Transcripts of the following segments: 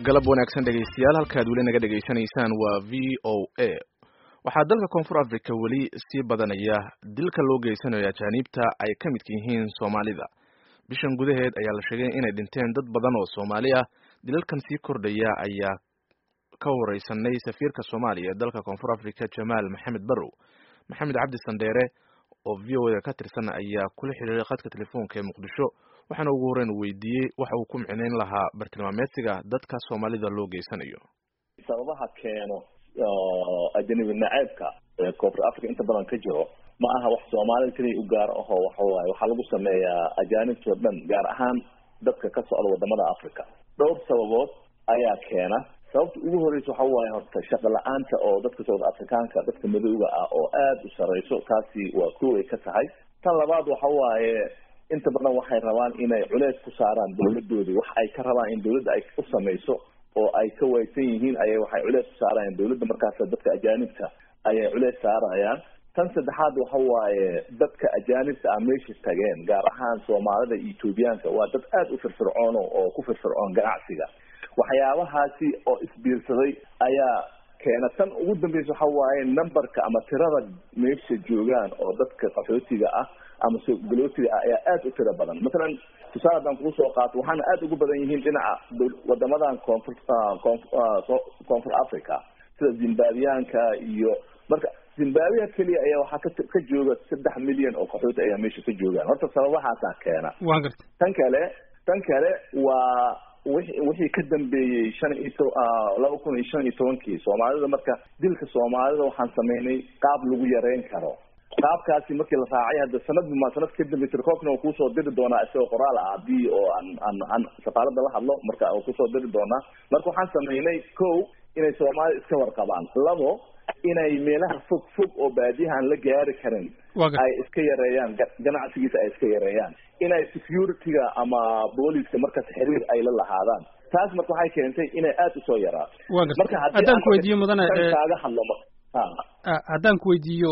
galab wanaagsan dhegaystayaal halkaad weli naga dhegaysanaysaan waa v o a waxaa dalka koonfur africa weli sii badanaya dilka loo geysanayo ajaaniibta ay ka midka yihiin soomaalida bishan gudaheed ayaa la sheegay inay dhinteen dad badan oo soomaali ah dilalkan sii kordhaya ayaa ka wareysanay safiirka soomaaliya ee dalka koonfur africa jamaal maxamed barrow maxamed cabdi sandheere oo v o a ka tirsan ayaa kula xiriiray khadka telefoonka ee muqdisho waxaana ugu horreyn weydiiyey waxa uu ku micnayn lahaa bartilmaameedsiga dadka soomaalida loo geysanayo sababaha keeno ajanabi naceebka ee koonfur africa inta badan ka jiro ma aha wax soomaalida keliya u gaar aho waxawaaye waxaa lagu sameeyaa ajaanibtoo dhan gaar ahaan dadka ka socda wadamada africa dhowr sababood ayaa keena sababta ugu horeysa waxa waaye horta shaqo la-aanta oo dadka south africaanka dadka madowga ah oo aada u sareyso taasi waa kow ay ka tahay tan labaad waxa waaye inta badan waxay rabaan inay culeys ku saaraan dawladoodii wax ay ka rabaan in dawladda ay u samayso oo ay ka waysan yihiin ayay waxay culeys ku saarayaan dawladda markaas dadka ajaanibta ayay culeys saarayaan tan saddexaad waxa waaye dadka ajaanibta ah meesha tageen gaar ahaan soomaalida iyo etoobiyaanka waa dad aada u firfircoono oo ku firfircoon ganacsiga waxyaabahaasi oo isbiirsaday ayaa keena tan ugu dambeysa waxa waaye numberka ama tirada meesha joogaan oo dadka qaxootiga ah ama sogalootiga ah ayaa aada u tiro badan masalan tusaale haddaan kugu soo qaato waxaana aada ugu badan yihiin dhinaca wadamadan koonfur koonfur africa sida zimbabwiyaanka iyo marka zimbabwiya keliya ayaa waxaa ka ka jooga saddex milyan oo qaxooti ayaa meesha ka joogaan horta sababahaasaa keena wa garta tan kale tan kale waa wixi wixii ka dambeeyey shan iyo to laba kun iyo shan iyo tobankii soomaalida marka dilka soomaalida waxaan sameynay qaab lagu yareyn karo qaabkaasi markii la raacay hadda sanadba ma sanad ka dambe tirkoobkana uu kusoo diri doonaa isagoo qoraal ah haddii oo aan aan aan safaaradda la hadlo marka uu kusoo diri doonaa marka waxaan sameynay ko inay soomaalida iska warqabaan labo inay meelaha fog fog oo baadiyaha aan la gaari karin ay iska yareeyaan ganacsigiisa ay iska yareeyaan inay security-ga ama booliska markaas xiriir ay la lahaadaan taas marka waxay keentay inay aada usoo yaraato marka haddaan ku weydiiyo mudane kaaga hadlo haddaan ku weydiiyo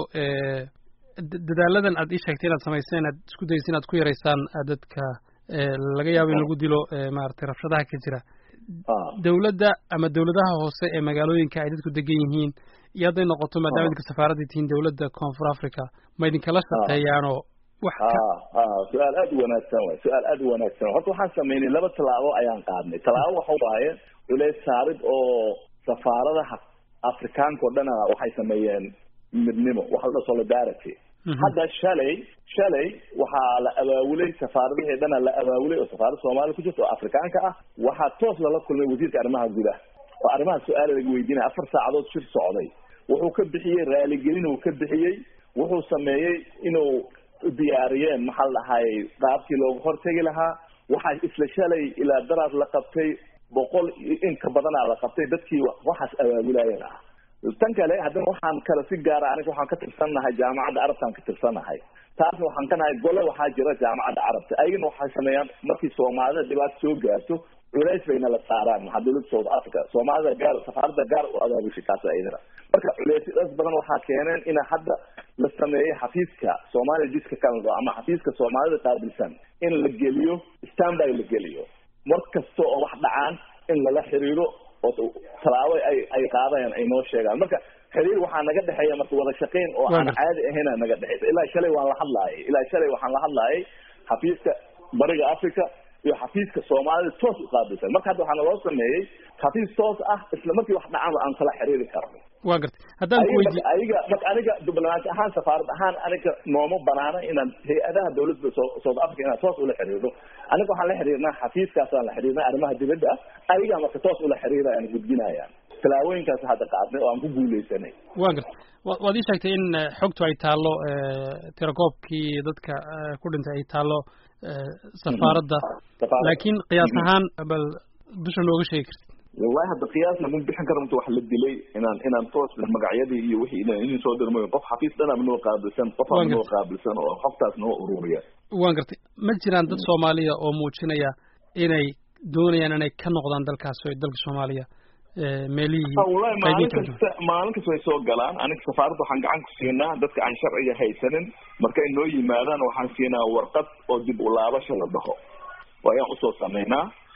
dadaaladan aad ii sheegtay inaad samayseen inaad isku daysa inaad ku yaraysaan dadka laga yaabo in lagu dilo maaragtay rabshadaha ka jira dawladda ama dawladaha hoose ee magaalooyinka ay dadku degan yihiin iyo hadday noqoto maadaama idinka safaaradda tihiin dawladda koonfur africa ma idinkala shaqeeyaanoo wax su-aal aada u wanaagsan waay su-aal aada u wanaagsan horta waxaan sameynay laba tallaabo ayaan qaadnay tallaabo waxa waaye culeys saarid oo safaaradaha afrikaanka oo dhana waxay sameeyeen midnimo waxa la dhaha solidarity hadda shalay shalay waxaa la abaawulay safaaradihii dhana la abaawulay oo safaaradda soomaaliya ku jirta oo afrikaanka ah waxaa toos lala kulmay wasiirka arrimaha gudaha oo arrimaha su-aala laga weydiinaya afar saacadood shir socday wuxuu ka bixiyey raaligelin uu ka bixiyey wuxuu sameeyey inuu diyaariyeen maxaa la dhahayy qaabkii looga hortegi lahaa waxaa isla shalay ilaa daraad la qabtay boqol in ka badanaa la qabtay dadkii waxaas abaabulaayeen ah tan kale haddana waxaan kale si gaara aniga waxaan ka tirsannahay jaamacadda carabtaan ka tirsannahay taasna waxaan ka nahay gole waxaa jira jaamacadda carabta ayagana waxay sameeyaan markii soomaalida dhibaato soo gaarto culays bayna la saaraan maxaa dawladda south africa soomaalida gaar safaaradda gaar u abaabushay taas ayadana marka culeysyadaas badan waxaa keeneen ina hadda la sameeyey xafiiska soomaaliya jidka canada ama xafiiska soomaalida qaabilsan in la geliyo standby la geliyo mar kasta oo wax dhacaan in lala xiriiro oo tallaabo ay ay qaadayaan ay noo sheegaan marka xiriir waxaa naga dhexeeya marka wada shaqayn oo aan caadi ahayna naga dhexeysa ilaa shalay waan la hadlaayay ilaa shalay waxaan la hadlaayay xafiiska bariga africa iyo xafiiska soomaalida toos u qaabilsan marka hadda waxaana loo sameeyey xafiis toos ah isla markii wax dhacaan aan kala xiriiri karno wa gartay haddaan ku weydiiyo ayaga marka aniga diblomaati ahaan safaarad ahaan aniga nooma banaana inaan hay-adaha dawladda south africa inaan toos ula xiriirno aniga waxaan la xiriirnaa xafiiskaasaan la xiriirnaa arrimaha dibadda ah ayagaa marka toos ula xiriirayaan gudbinayaan tallaabooyinkaas hadda qaadnay oo aan ku guuleysanay wa gartay waad ii sheegtay in xogtu ay taallo tirakoobkii dadka ku dhintay ay taallo safaaradda laakiin qiyaas ahaan bal dusha nooga sheegi kartid wallahi hadda qiyaasna ma bixin karo inta wax la dilay inaan inaan toos magacyadii iyo wixii idin soo dirmayo qof xafiis dhanaba noo qaabilsan qof aan noo qaabilsan oo xogtaas noo ururiya waan gartay ma jiraan dad soomaaliya oo muujinaya inay doonayaan inay ka noqdaan dalkaas dalka soomaaliya meelihii wallahi maalin kasta maalin kasta way soo galaan aniga safaaradda waxaan gacan ku siinaa dadka aan sharciga haysanin markay noo yimaadaan waxaan siinaa warqad oo dib u laabasho la dhaho ayaan usoo sameynaa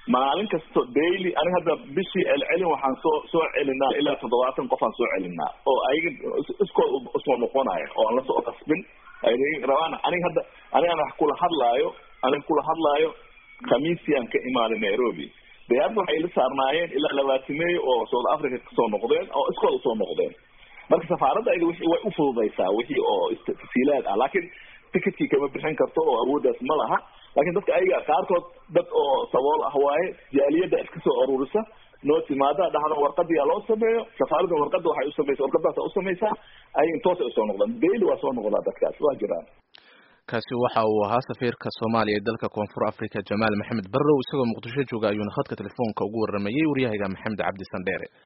maalin kasto daily aniga hadda bishii celcelin waxaan soo soo celinaa ilaa toddobaatan qof aan soo celinaa oo ayaga iskood usoo noqonaya oo aan lasoo qasbin ay rabaan aniga hadda anigaan wax kula hadlaayo aniga kula hadlaayo khamiisiaan ka imaaday nairobi dayaadna waxay la saarnaayeen ilaa labaatimeeyo oo south africa kasoo noqdeen oo iskood usoo noqdeen marka safaaradda ayada wixii way ufududaysaa wixii oo tafsiilaad ah laakiin ticketkii kama bixin karto oo awooddaas ma laha lakin dadka ayaga qaarkood dad oo sabool ah waaye jaaliyadda iska soo ururisa noo timaada dhahda warqadiyaa loo sameeyo safaaradda warqada waxay usamaysa warqadaasa usamaysaa ay intoosay usoo noqdaan daily waa soo noqdaa dadkaas waa jiraan kaasi waxa uu ahaa safiirka soomaaliya ee dalka koonfur africa jamaal maxamed barrow isagoo muqdisho jooga ayuuna khadka telefoonka ugu waramayey waryahayga maxamed cabdi sandheere